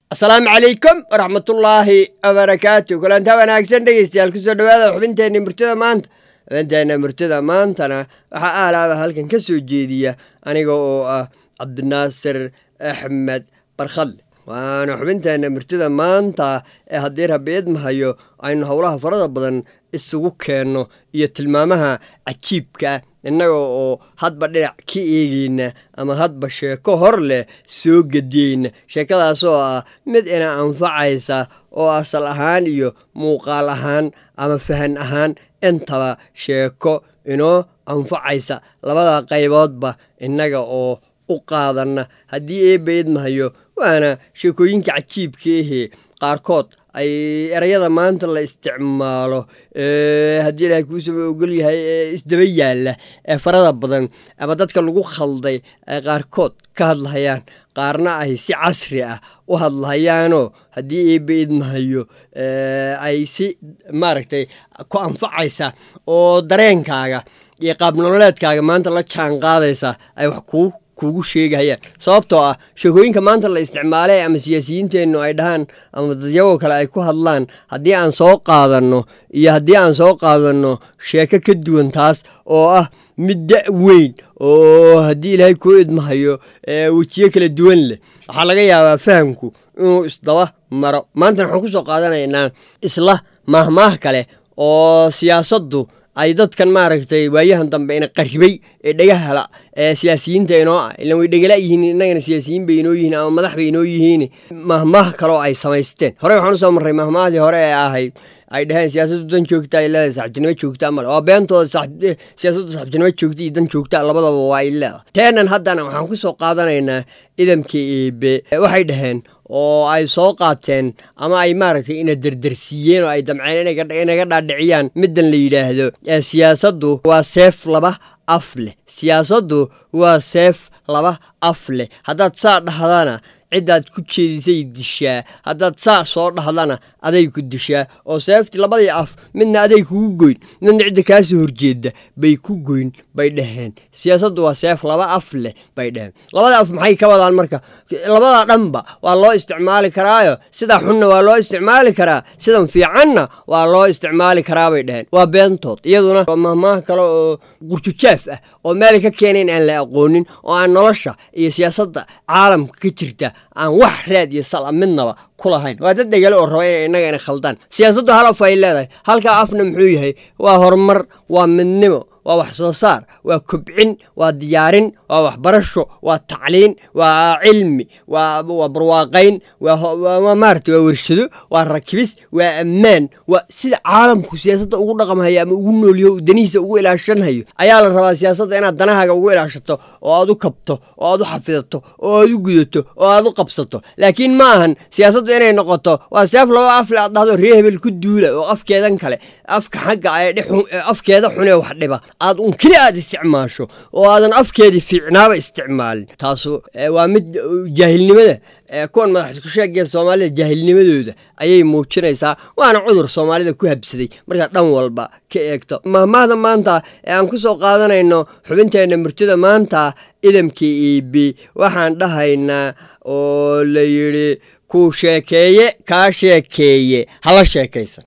asalaamu calaykum waraxmatullaahi wabarakaatu kulantaa wanaagsan dhegeystayaal kusoo dhawaada xubinteenna murtida maanta xubinteenna murtida maantana waxaa aalaaba halkan ka soo jeediya aniga oo ah cabdinaasir axmed barkhadle waana xubinteenna murtida maanta ee haddii rabbi idmahayo aynu howlaha farada badan isugu keenno iyo tilmaamaha cajiibka innaga oo hadba dhinac ka eegeyna ama hadba sheeko hor leh soo gediyeyna sheekadaasoo ah mid ina anfacaysa oo asal ahaan iyo muuqaal ahaan ama fahan ahaan intaba sheeko inoo anfacaysa labada qayboodba innaga oo u qaadanna haddii eebba idmahayo waana sheekooyinka cajiibka ahee qaarkood ay erayada maanta la isticmaalo haddii ilaahay kuusaba ogol yahay ee isdaba yaalla ee farada badan ama dadka lagu khalday ay qaarkood ka hadlahayaan qaarna ay si casri ah u hadlahayaanoo haddii eebba idmahayo ay si maaragtay ku anfacaysa oo dareenkaaga iyo qaabnololeedkaaga maanta la jaan qaadaysa ay wax kuu kugu sheegahayaan sababtoo ah sheekooyinka maanta la isticmaalay ama siyaasiyiinteennu ay dhahaan ama dadyagoo kale ay ku hadlaan haddii aan soo qaadanno iyo haddii aan soo qaadanno sheeko ka duwan taas oo ah mid da' weyn oo haddii ilaahay kuu idmahayo wejiyo kala duwan leh waxaa laga yaabaa fahamku inuu isdaba maro maantana waxaan ku soo qaadanaynaa isla maahmaah kale oo siyaasaddu ay dadkan maaragtay waayahan dambe ina qaribay ee dhagahala ee siyaasiyiinta inoo ah ilan way dhegala yihiin innagana siyaasiyiin bay inoo yihiin ama madax bay inoo yihiin mahmaah kaloo ay samaysteen horey waxaan usoo marray mahmahdii hore ee ahayd ay dhaheen siyaasaddu dan joogta ay leedahay saxibtinimo joogta male waa beentooda siyaasaddu saxibtinimo joogta iyo dan joogta labadaba waa ay leedahay teenan haddana waxaan ku soo qaadanaynaa idamka eebe waxay dhaheen oo ay soo qaateen ama ay maaragtay ina derdersiiyeen oo ay damceen inaga dhaadhiciyaan middan la yidhaahdo siyaasaddu waa seef laba af leh siyaasaddu waa seef laba af leh haddaad saa dhahdana ciddaad ku jeedisay dishaa haddaad saa soo dhahdana aday ku dishaa oo seeftii labadii af midna aday kugu goyn midna cidda kaa soo horjeedda bay ku goyn bay dhaheen siyaasaddu waa seef laba af leh bay dhaheen labada af maxay ka wadaan marka labada dhanba waa loo isticmaali karaayo sidaa xunna waa loo isticmaali karaa sidan fiicanna waa loo isticmaali karaa bay dhaheen waa beentood iyaduna waa mahmaah kale oo qurjujaaf ah oo meelay ka keeneen aan la aqoonin oo aan nolosha iyo siyaasadda caalamka ka jirta aan wax raad iyo sala midnaba ku lahayn waa dad dhegale oo raba ina innaga ina khaldaan siyaasaddu hal af ay leedahay halkaa afna muxuu yahay waa horumar waa midnimo waa wax soo saar waa kobcin waa diyaarin waa waxbarasho waa tacliin waa cilmi waa barwaaqayn waa maarata waa wershado waa rakibis waa ammaan waa sida caalamku siyaasadda ugu dhaqamhayo ama ugu noolyaho danihiisa ugu ilaashanhayo ayaa la rabaa siyaasadda inaad danahaaga ugu ilaashato oo aad u kabto oo aad u xafidato oo aad u gudato oo aad u qabsato laakiin ma ahan siyaasaddu inay noqoto waa seef laba afle aad dhahdo ree hebel ku duula oo afkeedan kale afka xagga afkeeda xunee wax dhiba aad un keli aad isticmaasho oo aadan afkeedii fiicnaaba isticmaalin taasu waa mid jaahilnimada kuwan madax isku sheegaya soomaalida jaahilnimadooda ayay muujinaysaa waana cudur soomaalida ku habsaday markaad dhan walba ka eegto mahmaahda maanta ee aan ku soo qaadanayno xubinteenna murtida maanta idamka iibi waxaan dhahaynaa oo la yidhi kuu sheekeeye kaa sheekeeye hala sheekaysan